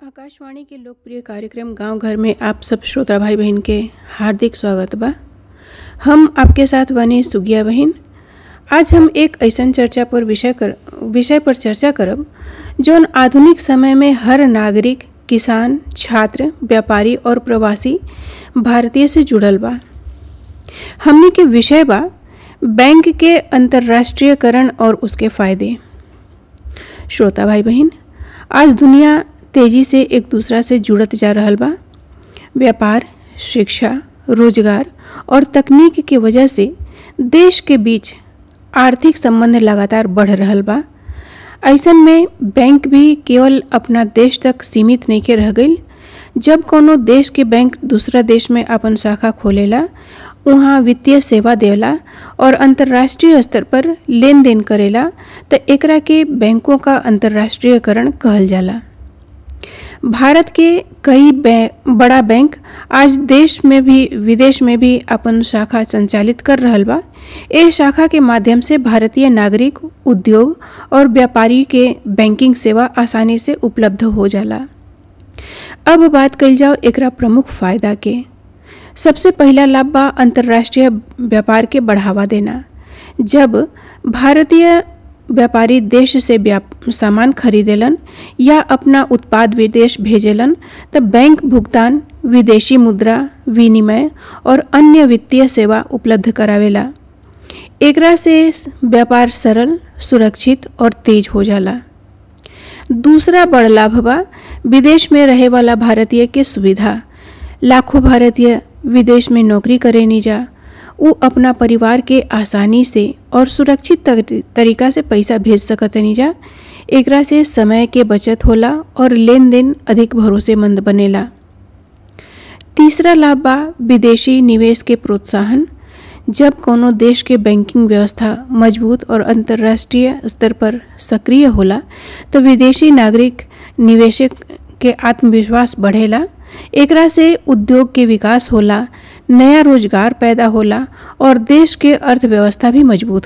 आकाशवाणी के लोकप्रिय कार्यक्रम गांव घर में आप सब श्रोता भाई बहन के हार्दिक स्वागत बा हम आपके साथ बनी सुगिया बहन आज हम एक ऐसन चर्चा पर विषय कर विषय पर चर्चा करब जौन आधुनिक समय में हर नागरिक किसान छात्र व्यापारी और प्रवासी भारतीय से जुड़ल बा हमने के विषय बा बैंक के अंतर्राष्ट्रीयकरण और उसके फायदे श्रोता भाई बहन आज दुनिया तेजी से एक दूसरा से जुड़त जा रहल बा व्यापार शिक्षा रोजगार और तकनीक के वजह से देश के बीच आर्थिक संबंध लगातार बढ़ रहल बा ऐसन में बैंक भी केवल अपना देश तक सीमित नहीं के रह गई जब कोनो देश के बैंक दूसरा देश में अपन शाखा खोलेला वहाँ वित्तीय सेवा देला और अंतर्राष्ट्रीय स्तर पर लेन देन करेला तो एकरा के बैंकों का अंतर्राष्ट्रीयकरण कहल जाला भारत के कई बै, बड़ा बैंक आज देश में भी विदेश में भी अपन शाखा संचालित कर रहल बा ए शाखा के माध्यम से भारतीय नागरिक उद्योग और व्यापारी के बैंकिंग सेवा आसानी से उपलब्ध हो जाला अब बात कल जाओ एकरा प्रमुख फायदा के सबसे पहला लाभ बा अंतर्राष्ट्रीय व्यापार के बढ़ावा देना जब भारतीय व्यापारी देश से सामान खरीदेलन या अपना उत्पाद विदेश भेजेलन तो बैंक भुगतान विदेशी मुद्रा विनिमय और अन्य वित्तीय सेवा उपलब्ध करावेला एकरा से व्यापार सरल सुरक्षित और तेज हो जाला दूसरा बड़ लाभ बा विदेश में रहे वाला भारतीय के सुविधा लाखों भारतीय विदेश में नौकरी करे नहीं जा वो अपना परिवार के आसानी से और सुरक्षित तरीका से पैसा भेज सकत नहीं जा एकरा से समय के बचत होला और लेन देन अधिक भरोसेमंद बनेला तीसरा लाभ बा विदेशी निवेश के प्रोत्साहन जब कोनो देश के बैंकिंग व्यवस्था मजबूत और अंतर्राष्ट्रीय स्तर पर सक्रिय होला तो विदेशी नागरिक निवेशक के आत्मविश्वास बढ़ेला एकरा से उद्योग के विकास होला नया रोजगार पैदा होला और देश के अर्थव्यवस्था भी मजबूत